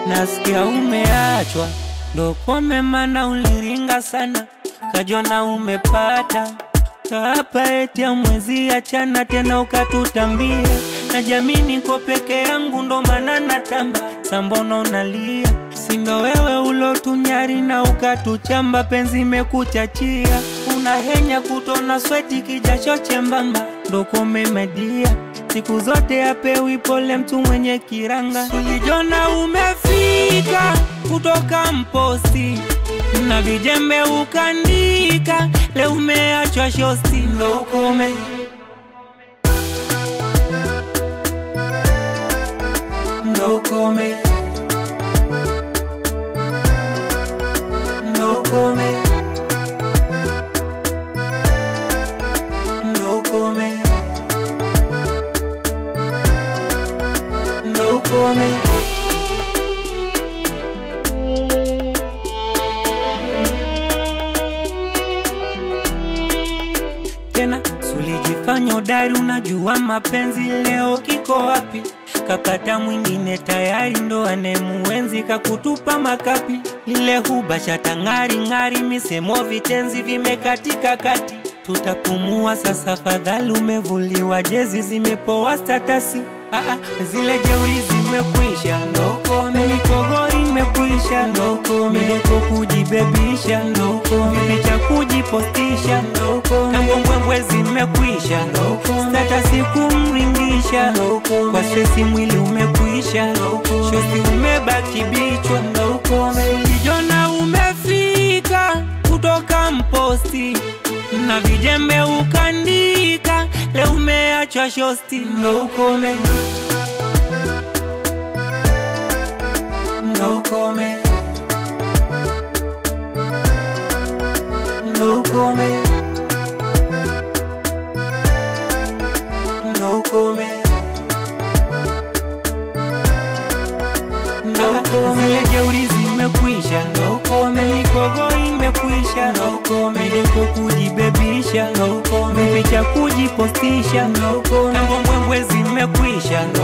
nasikia umeachwa, ndo kome mana uliringa sana, kajona umepata hapa eti ya mwezi achana tena ukatutambia, na jamii niko peke yangu, ndo maana natamba sambono unalia, sindo wewe ulotunyari na ukatuchamba, penzi imekuchachia, unahenya kutona sweti kijasho chembamba, ndo komemedia siku zote apewi pole mtu mwenye kiranga, ulijona umefika kutoka mposti na vijembe ukandika, leo umeachwa shosti, ndo ukome ndo ukome ndo ukome ndo ukome ndo ukome tena sulijifanya udari, unajua mapenzi, leo kiko wapi? Kapata mwingine tayari, ndo anemuenzi, kakutupa makapi. Lile hubasha tang'ari ng'ari, misemo vitenzi vimekatika kati, tutapumua sasa, fadhali umevuliwa jezi, zimepoa statasi Ah, ah, zile jeuri zimekwisha, ndokome mikogori imekwisha, ndokome midoko kujibebisha, ndokome vipicha kujipostisha, ndokome kambwembwe zimekwisha, ndokome statasi kumringisha, ndokome kwa stresi mwili umekwisha, ndokome shosti umebaki bichwa, ndokome kijona umefika kutoka mposti na vijembe ukandika, leo umeachwa shosti, ndo ukome ndo ukome ndo ukome ndo ukome ndo ukome zile jeuri zimekwisha, ndo ukome mikogo imekwisha, ndo ukome deko kujibebisha, ndo ukome vipicha kujipostisha, ndo ukome mbwembwe zimekwisha,